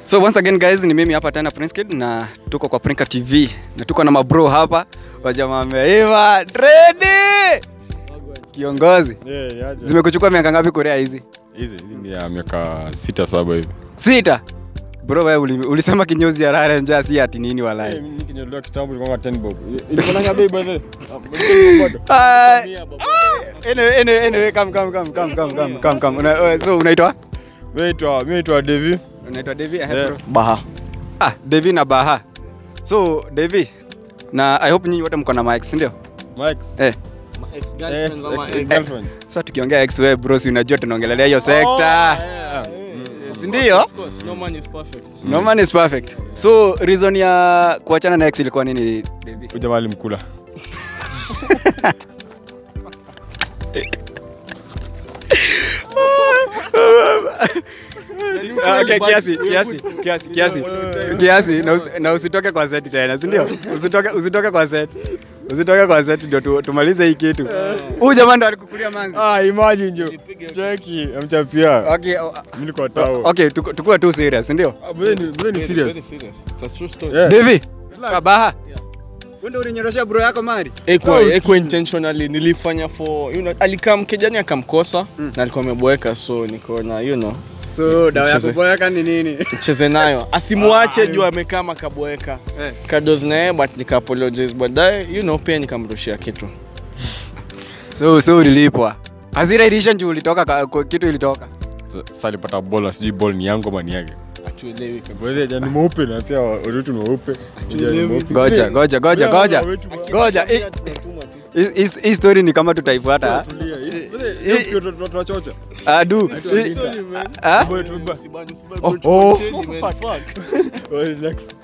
So once again guys, ni mimi hapa tena Prince Kid na tuko kwa Prinka TV na tuko na mabro hapa wajamaa wameiva ready. Kiongozi, Yeah, yaje. zimekuchukua miaka ngapi Korea hizi? Hizi hizi ni ya miaka sita saba hivi. Sita. Bro wewe uli, ulisema kinyozi ya rare njaa si ati nini Eh, walai. mimi kinyolewa kitambo ilikuwa 10 bob. Ilikuwa na bei by the way. Bado. Ah, Anyway, anyway, anyway, come come come come come come come come. Una, uh, so unaitwa? Mimi naitwa mimi naitwa Devi. Unaitwa Devi eh, Yeah. bro. Baha. Ah, Devi na Baha. So Devi na I hope nyinyi wote mko na mic, si ndio? Max. Eh. Ex ex girlfriends. Sasa tukiongea ex wewe bro, si unajua tunaongelelea hiyo sekta. Si ndio? No man is perfect. No man is perfect. So reason ya kuachana na ex ilikuwa nini Devi? Ujamaa alimkula. Ah, okay, kiasi, kiasi, kiasi, kiasi. Kiasi na, usi, na usitoke kwa set tena, si ndio? Usitoke usitoke kwa set. Usitoke kwa set ndio tu, tumalize hii kitu. Huyu jamaa ndo alikukulia manzi. Ah, imagine jo. Cheki, amchapia. Okay, oh, Mimi niko tao. okay, tuku- tukue tu serious, si ndio? Ah, wewe ni wewe ni Very serious. serious. It's a true story. Yeah. Devi, Kabaha. Wewe ndio ulinyoroshia bro yako mari? Eko, eko intentionally nilifanya for you know, alikaa mkejani akamkosa na alikuwa ameboeka so niko na you know So dawa ya Mcheze. kuboeka ni nini? cheze nayo asimuache juu amekaa makaboeka Eh. kados naye but nika apologize baadaye you know pia nikamrushia kitu So so ulilipwa. Hasira ilisha juu ulitoka ka- kwa- kitu ilitoka. Sasa alipata ball, sijui ball ni yangu ama ni yake. atuelewi kabisa Wewe jana ni mweupe na pia wetu ni weupe. Jana ni mweupe. Ngoja, ngoja, ngoja, Wewe ngoja. wetu- Ngoja. hii- hii- hii- Hii story ni kama tutaifuata. ah. Tulia. Wewe hiyo tunachocha. Adu. hii- ah? Oh, oh. Well, next.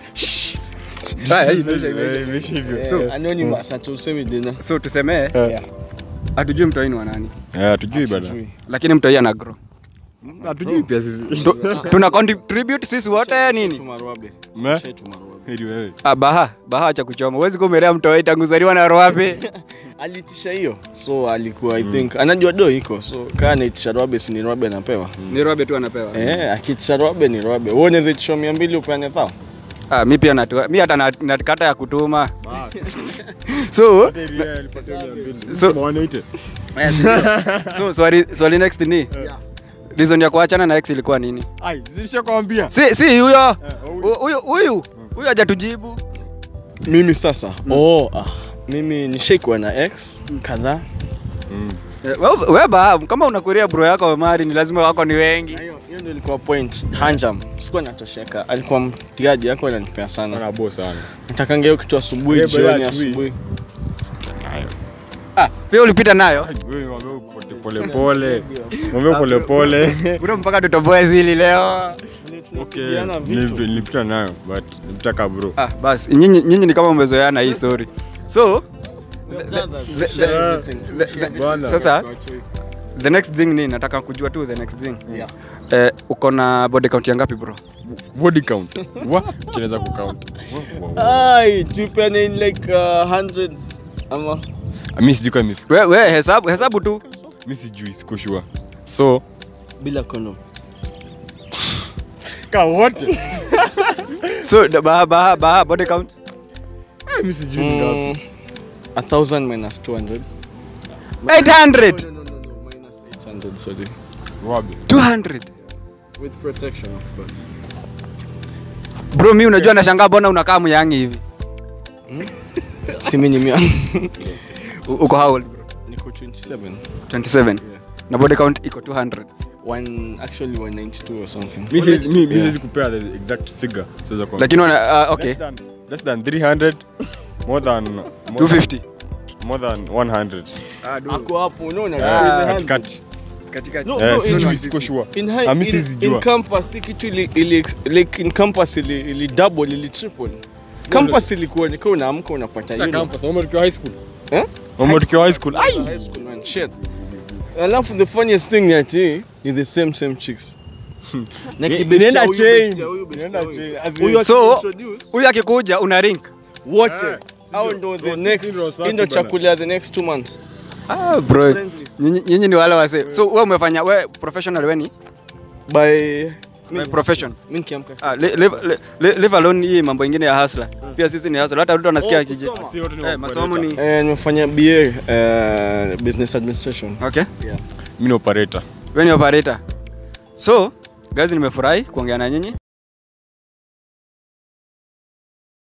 Ah, hii imeisha, imeisha. Eh, imeisha hivyo. So- anonymous atusemi dena So tusemee Eh. hatujui mtoi ni wa nani, Eh, hatujui bana. lakini mtoi ana grow. Hatujui pia sisi. Tu- Tuna contribute sisi wote nini? tumarwabe Me? tumarwabe Heri wewe. Ah, baha, baha acha kuchoma. Huwezi kumelea mtoi tangu zaliwa na roape. alitisha hiyo so alikuwa i think anajua do iko so kaa naitisha rwabe si ni rwabe anapewa Ni roape tu anapewa. eh akitisha rwabe ni rwabe wewe unaweza itisha mia mbili upeane thao Ah, mi pia natu, mi hata na- nakata ya kutuma. So, Heri yeye alipata mia mbili. So- Kama 180. so swali swali next ni reason ya kuachana na ex ilikuwa nini? Ai, zilishakwambia. Si si huyo. huyu. Huyu huyu huyu hajatujibu. mimi sasa oh ah, mimi nishaikuwa na x kadhaa Eh, wewe we baha, kama unakuria bro yako mari ni lazima wako ni wengi. Na hiyo hiyo ndio ilikuwa point hanjam sikuwa natosheka alikuwa mtigaji yako ananipea sana Ana boss sana. natakanga hiyo kitu asubuhi Yeah, but jioni that we- asubuhi Ah, pia ulipita nayo. Ai, wewe mwambie pole pole. Mwambie pole pole. Bro mpaka tutoboe zili leo. Okay, Tunapigiana vitu. nilipi- nilipita nayo but nilipita ka bro. Ah, basi nyinyi nyinyi ni kama mmezoeana hii story. So, Brothers, the- share the- everything. the- Share the- Bwana. sasa the next thing ni nataka kujua tu the next thing. Yeah. Eh, uko na body count ya ngapi bro? Body count. Wa, kinaweza kucount. Wa, wa, wa. ai tupeane in like uh, hundreds ama Mimi sijui kama imefika. We, we hesabu hesabu tu. Mimi sijui siko sure. So, bila condom ka wote. So the- baha baha baha body count. Mimi sijui ni ngapi. Mm, a thousand minus 200 800. no, no, no, no, minus 800 sorry 200. with protection of course Bro, mi unajua nashangaa bona unakaa myangi hivi. simi ni mia U- Uko how old bro? niko 27 27. Na body count iko 200. one actually 192 or something Mimi siwezi- mimi- mimi Yeah. siwezi kupea the exact figure. Siweza kwa. Lakini wana uh, okay. Less than, less than 300 more than more 250. than, more than 100 ako hapo unaona Ah, with the katikati Katikati. No, Eh, no, sijui, in- siko sure in high Ah, mimi in, sizijua. in campus hii kitu ili, ili like in campus ili, ili double ili triple campus ilikuwa nikiwa unaamka unapata you know. Umo tukiwa high school Eh? Umo tukiwa high school ai High school man shit alafu the funniest thing ni ati ni the same same chicks Na Ni- kibeshte inaenda huyu, chain. beshte huyu, beshte Inaenda huyu. chain. As in- Huyu So- akiintroduce, Huyu akikuja una rink. wote Eh, au ndo the Bro, next sisi ndio safi hii ndo bana. chakula ya the next two months Ah, bro. Nyinyi nyinyi ni wale wase. So wewe umefanya wewe professional wewe ni? by My profession. Mimi nikiamka Ah, li- live, li- live alone hii mambo ingine ya hustler. Pia sisi ni hustler. Hata Ruto anasikia Oh, akiji. kusoma. Si wote ni Eh, masomo ni Eh, nimefanya BA eh, business administration. Okay. Yeah. Mimi ni operator. Wewe ni operator. So, guys nimefurahi kuongea na nyinyi.